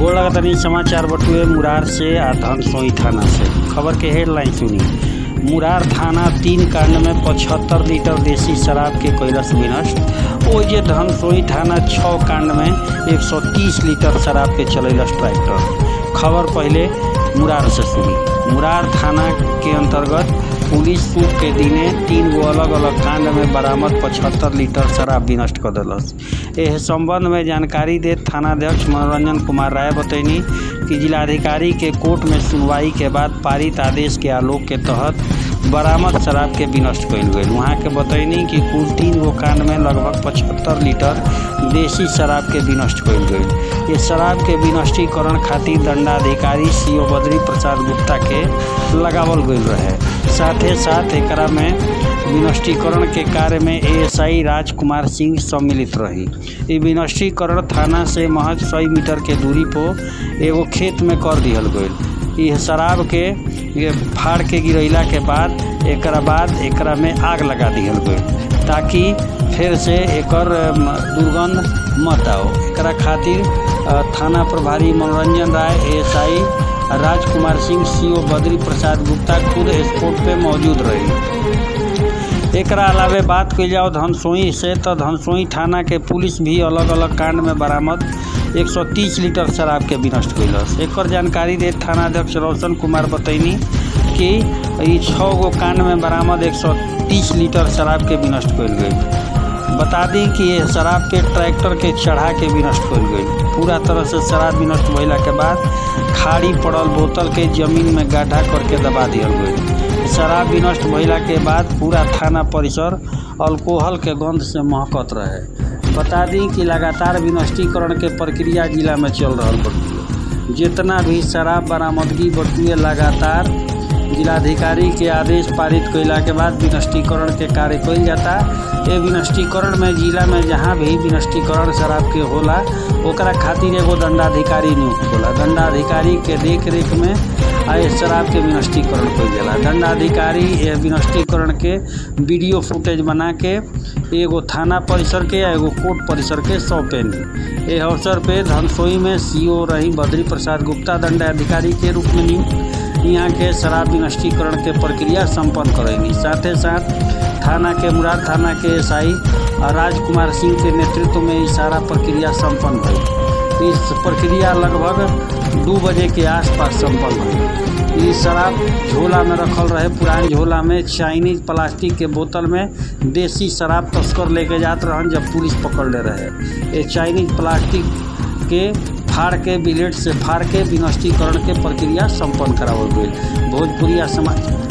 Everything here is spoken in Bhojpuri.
गोड़ लगतनी समाचार बटुए मुरार से आ धनसोई थाना से खबर के हेडलाइन सुनी मुरार थाना तीन कांड में पचहत्तर लीटर देसी शराब के कैलस विनष्ट ओ जे धनसोई थाना छः कांड में 130 लीटर शराब के चलैलस ट्रैक्टर खबर पहले मुरार से सुनी मुरार थाना के अंतर्गत पुलिस सूख के दिने तीन गो अलग अलग कांड में बरामद पचहत्तर लीटर शराब विनष्ट कर दिलस एह संबंध में जानकारी देत थानाध्यक्ष मनोरंजन कुमार राय बतैनी कि जिलाधिकारी के कोर्ट में सुनवाई के बाद पारित आदेश के आलोक के तहत बरामद शराब के विनष्ट कयल गेल वहाँ के बतैनी कि कुल तीन गो कांड में लगभग पचहत्तर लीटर देसी शराब के विनष्ट कयल गेल ये शराब के विनष्टीकरण खातिर दंडाधिकारी सी बद्री प्रसाद गुप्ता के लगावल गईल रहे साथे साथ एकरा में विनष्टीकरण के कार्य में एएसआई राजकुमार सिंह सम्मिलित रही ई विनष्टीकरण थाना से महज सौ मीटर के दूरी पर एगो खेत में कर दिहल गईल यह शराब के ये फाड़ के गिरैला के बाद एकरा बाद एकरा में आग लगा दिहल गईल ताकि फिर से एकर दुर्गंध मत आओ एकरा खातिर थाना प्रभारी मनोरंजन राय एएसआई राजकुमार सिंह सीओ बद्री प्रसाद गुप्ता खुद स्पॉट पे मौजूद रही एकरा अलावे बात कल जाओ धनसोई से तो धनसोई थाना के पुलिस भी अलग अलग कांड में बरामद 130 लीटर शराब के विनष्ट कैलस एक जानकारी दे थानाध्यक्ष रोशन कुमार बतैनी कि ई छः गो कांड में बरामद 130 लीटर शराब के विनष्ट कल गई बता दी कि ये शराब के ट्रैक्टर के चढ़ा के विनष्ट कल गई पूरा तरह से शराब विनष्ट भैला के बाद खाड़ी पड़ल बोतल के जमीन में गड्ढा करके दबा दिया गई शराब विनष्ट भैला के बाद पूरा थाना परिसर अल्कोहल के गंध से महकत रहे बता दी कि लगातार विनष्टीकरण के प्रक्रिया जिला में चल रहा बटुए जितना भी शराब बरामदगी बटुए लगातार जिलाधिकारी के आदेश पारित कैला के बाद विनष्टीकरण के कार्य कल जाता ये विनष्टीकरण में जिला में जहाँ भी विनष्टीकरण शराब के होला ओकरा खातिर एगो दंडाधिकारी नियुक्त होला दंडाधिकारी के देख रेख में आए शराब के विनष्टीकरण कल जाला दंडाधिकारी ये विनष्टीकरण के वीडियो फुटेज बना के एगो थाना परिसर के या एगो कोर्ट परिसर के सौंपेनी ये अवसर पे धनसोई में सीओ रही बद्री प्रसाद गुप्ता दंडाधिकारी के रूप में नियुक्त यहाँ के शराब विनष्टीकरण के प्रक्रिया संपन्न करेंगी साथ ही साथ थाना के मुराद थाना के एसआई राजकुमार सिंह के नेतृत्व में ये सारा प्रक्रिया संपन्न हुई इस प्रक्रिया लगभग दो बजे के आसपास संपन्न हुई ये शराब झोला में रखल रहे पुरान झोला में चाइनीज प्लास्टिक के बोतल में देसी शराब तस्कर लेके जात रहन जब पुलिस पकड़ ले रहे ये चाइनीज प्लास्टिक के फाड़ के बिलेट से फाड़ के विनष्टीकरण के प्रक्रिया संपन्न करावल गई भोजपुरिया समाचार